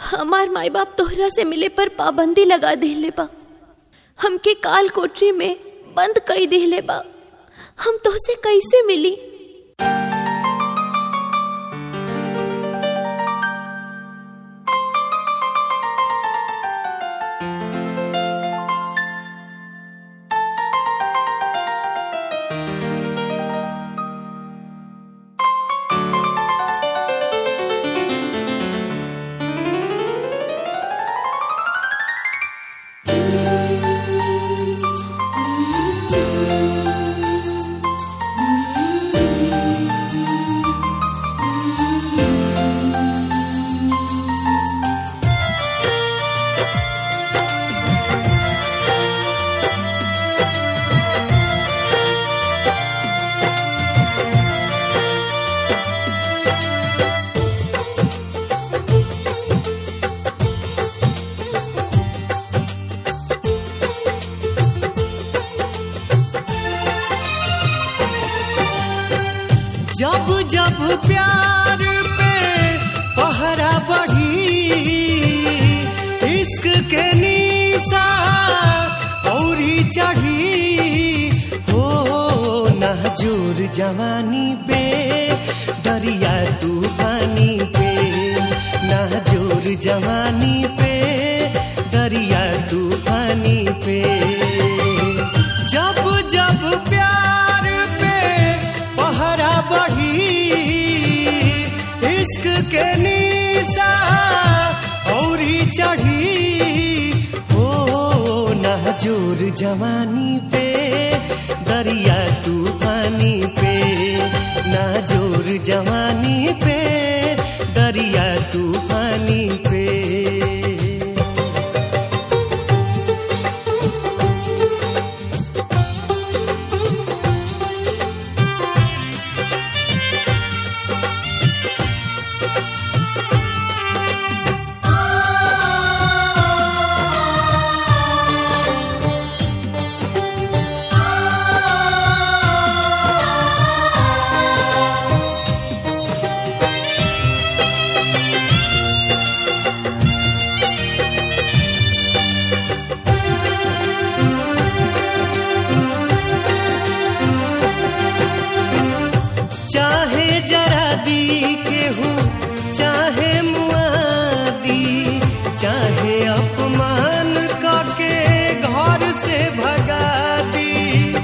हमार माई बाप तोहरा से मिले पर पाबंदी लगा देले बा हमके काल कोठरी में बंद कई देले बा हम तोहसे कैसे मिली जब जब प्यार पे पहरा बढ़ी इश्क के निशा औरी चढ़ी हो नाजुर जवानी पे दरिया तूफानी पे नाजुर जवानी पे दरिया तूफानी पे जब जब प्यार पे पहरा बढ़ी इश्क के निशा औरी चढ़ी हो नाजुर जवानी पे दरिया तूफानी पे नाजुर जवानी पे दरिया तूफानी पे चाहे जरा दी केहू चाहे मुआदी चाहे अपमान करके घर से भगा दी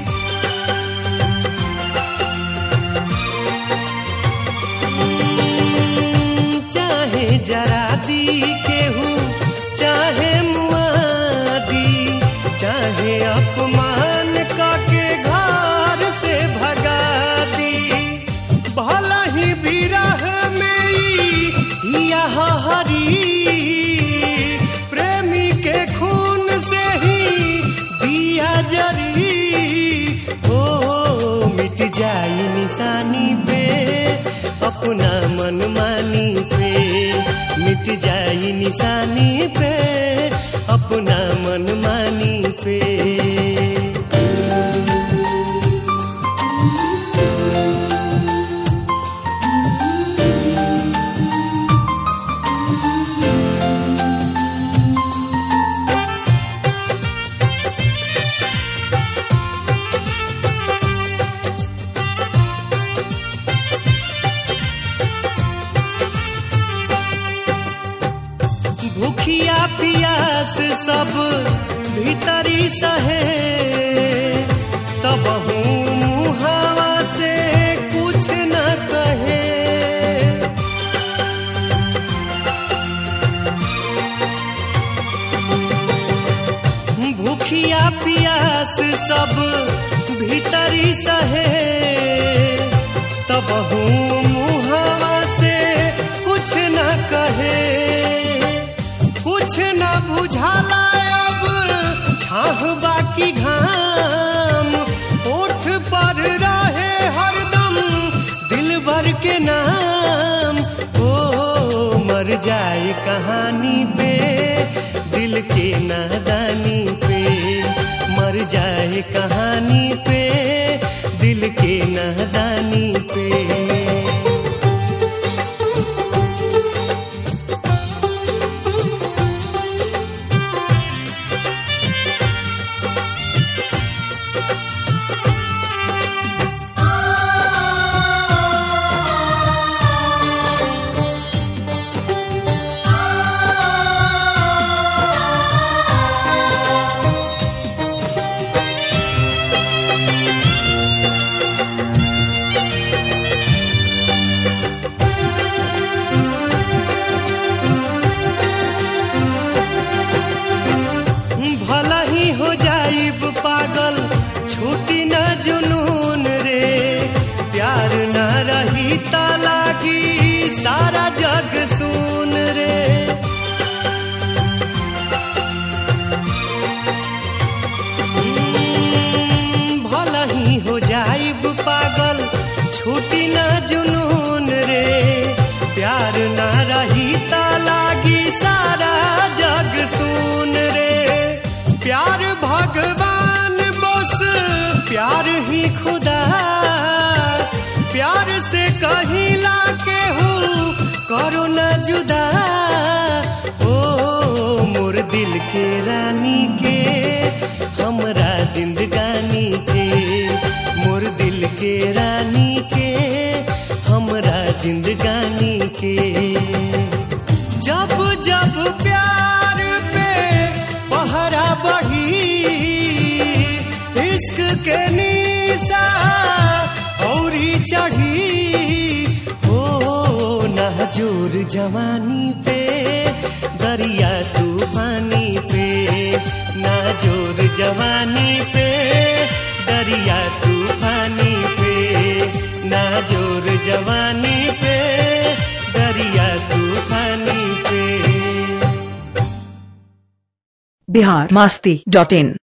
चाहे जरा दी केहू चाहे मुआदी चाहे अपमान करके घर से भगा दी भला ही विरह में ई यह हरी प्रेमी के खून से ही दिया जरी हो मिट जाई निशानी पे अपना मन मानी पे मिट जाई निशानी पे अपना मन मानी पे भूखिया पियास सब भीतरी सहे तब मुहावा से कुछ न कहे भूखिया पियास सब भीतरी सहे तब मुहावा से कुछ न कहे कुछ न बुझाला अब छाह बाकी घाम ओठ पर रहे हरदम दिल भर के नाम ओ मर जाए कहानी पे दिल के नादानी पे मर जाए कहानी पे दिल के नादानी पे त लागी सारा जग सुन रे भला ही हो जाइब पागल छूटी ना जुनून रे प्यार ना रही त लागी सारा जग सुन रे प्यार भगवान बस प्यार ही खुदा प्यार से कहीं ला के हूँ करो ना जुदा ओ मोर दिल के रानी के हमरा जिंदगानी के मोर दिल के रानी के हमरा जिंदगानी के जब जब प्यार पे पहरा बढ़ी इश्क के निशा औरी चढ़ी ओ नाजोर जवानी पे दरिया तूफानी पे नाजोर जवानी पे दरिया तूफानी पे नाजोर जवानी पे दरिया तूफानी पे बिहार मास्ती डॉट इन